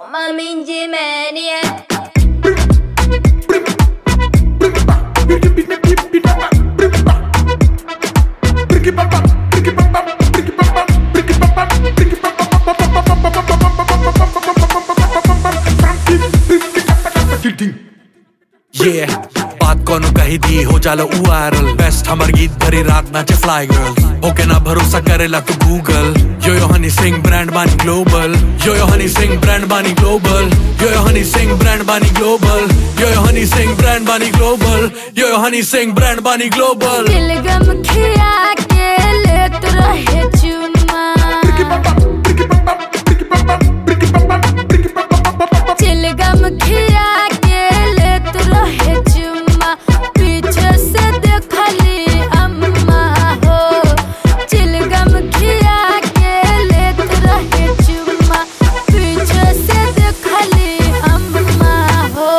my minji maniac. ये बात कोनो कही दी हो जाला उ वायरल बेस्ट हमर गीत भरी रात नाचे फ्लाई गर्ल होके ना भरोसा करेला तू Google yo yo Honey Singh brand बानी global yo yo Honey Singh brand बानी global yo yo Honey Singh brand बानी global yo yo Honey Singh brand बानी global yo yo Honey Singh brand बानी ग्लोबल दिलगम खिया के लेत रहे चुम्मा चिलगम खिया के लेत रहे चुम्मा पीछे से देखली अम्मा हो चिलगम खिया के लेत रहे चुम्मा पीछे से देखली अम्मा हो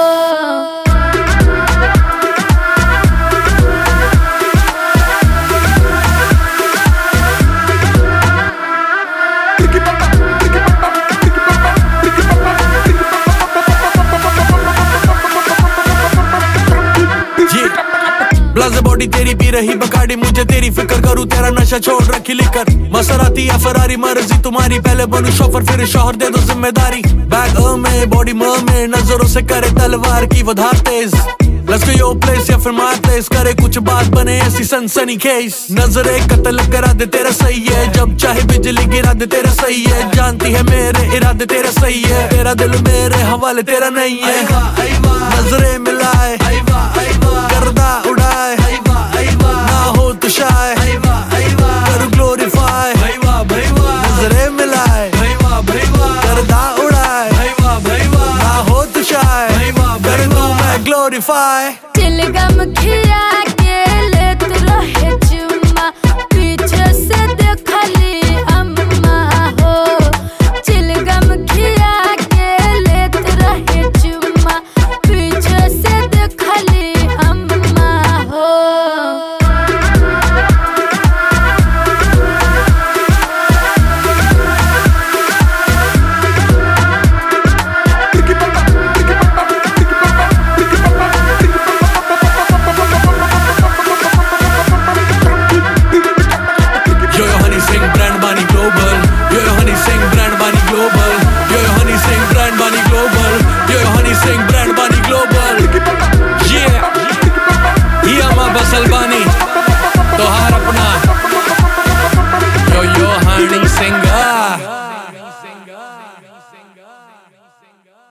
ये ब्लाज बॉडी तेरी पी रही बकाडी मुझे तेरी फिक्र करूँ तेरा नशा छोड़ रखी लिकर मसराती या फरारी मर्जी तुम्हारी पहले बनू शोफर फिर शोहर दे दो जिम्मेदारी बैग अ में बॉडी म में नजरों से करे तलवार की वो धार तेज Let's go your place या फिर my place करे कुछ बात बने ऐसी सनसनी केस नजरे कत्ल करा दे तेरा सही है जब चाहे बिजली गिरा दे तेरा सही है जानती है मेरे इरादे तेरा सही है तेरा दिल मेरे हवाले तेरा नहीं है नजरे मिलाए करदा उड़ाए ना हो तो शाय कर ग्लोरीफाई नजरे मिलाए करदा उड़ाए ना हो तो शाय कर दूं मैं ग्लोरीफाई चिलगम खिया